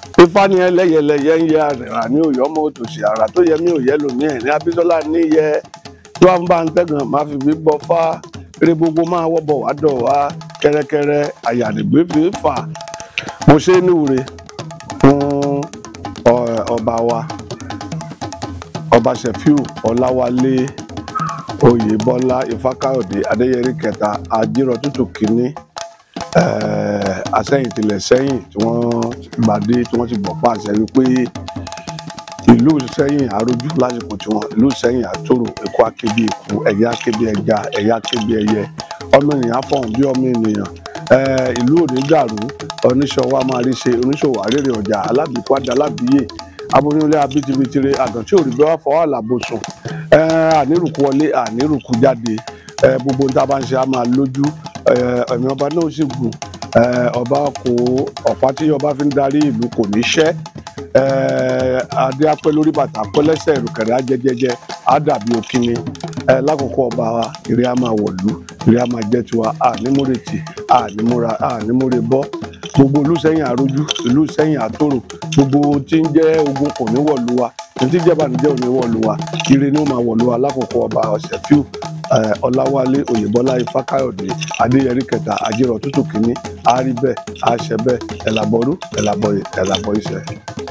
ifá ni ẹlẹ́yẹlẹ́yẹ ń yẹ àrẹ̀rà ní òyọ́ ọmọ òtòṣì àrà tó yẹ mí ò yẹ lòmí ẹ̀ ní abísọ́lá níyẹ tí wọ́n bá ń tẹ̀gàn máa fi bí bọ́ fá eré gbogbo máa wọ́bọ̀ wá dọ̀ wá kẹ́rẹ́kẹ́rẹ́ àyàdìgbé fi fà mo ṣe é níwúre fún ọ- ọba wa ọba Ṣẹ̀fíù Ọláwálé Oyèbọ́lá Ifákáyọ̀dé Adéyẹrí kẹta ajírọ̀ tútù kínní eh, asẹ́yìn tilẹ̀ sẹ́yìn tí wọ́n gbàdé tí wọ́n ti gbọ̀ pàṣẹ wípé ìlú sẹ́yìn àrójú lásìkò tiwọn ìlú sẹ́yìn àtòrò èkó akébi èkó ẹ̀yà akébi ẹja ẹ̀yà akébi ẹyẹ ọmọ ènìyàn fọ̀hún bí ọmọ ènìyàn Eh, ìlú òní dàrú oníṣòwò a máa rí ṣe oníṣòwò àrèrè ọjà alábìkú adé alábìyè aboyúnlé abitibitire àgàntí òrìgbẹ wà fọwọ́ àlàbòsùn ànírùkú wọlé ànírùkú jáde Eh, gbogbo ní tá a bá ń ṣe a máa lójú Eh, ẹ̀mí ọba náà sì gùn Eh, ọba kò ọ̀pá tí ọba fi ń darí ìlú kò ní ṣẹ́ Eh, adé apẹ́ lórí bàtà apẹ́ lẹ́sẹ̀ ìrùkẹ̀rẹ̀ ajẹ́jẹ́jẹ́ á dàbí òkínní Eh, lákòókò ọba wa ìrè á máa wọ̀lú ìrè á máa jẹ́ tiwa ànímúretì ànímúra ànímúre bọ́ gbogbo ìlú sẹ́yìn àrójú ìlú sẹ́yìn àtòrò gbogbo tí ń jẹ́ ogun kò ní wọ̀lú wa ní tí jẹ́ bànújẹ́ ò ní wọ̀lú wa ire ni ó máa wọ̀lú wa lákòókò ọba Ṣẹ̀fíù eh, Ọláwálé Oyèbọ́lá Ifákáyọ̀dé Adéyẹrí kẹta àjẹrọ̀ tútù kínní àárí bẹ́ẹ̀ àṣẹ bẹ́ẹ̀ ẹ̀làbọ̀rú ẹ̀làbọ̀yè ẹ̀làbọ̀ iṣẹ́.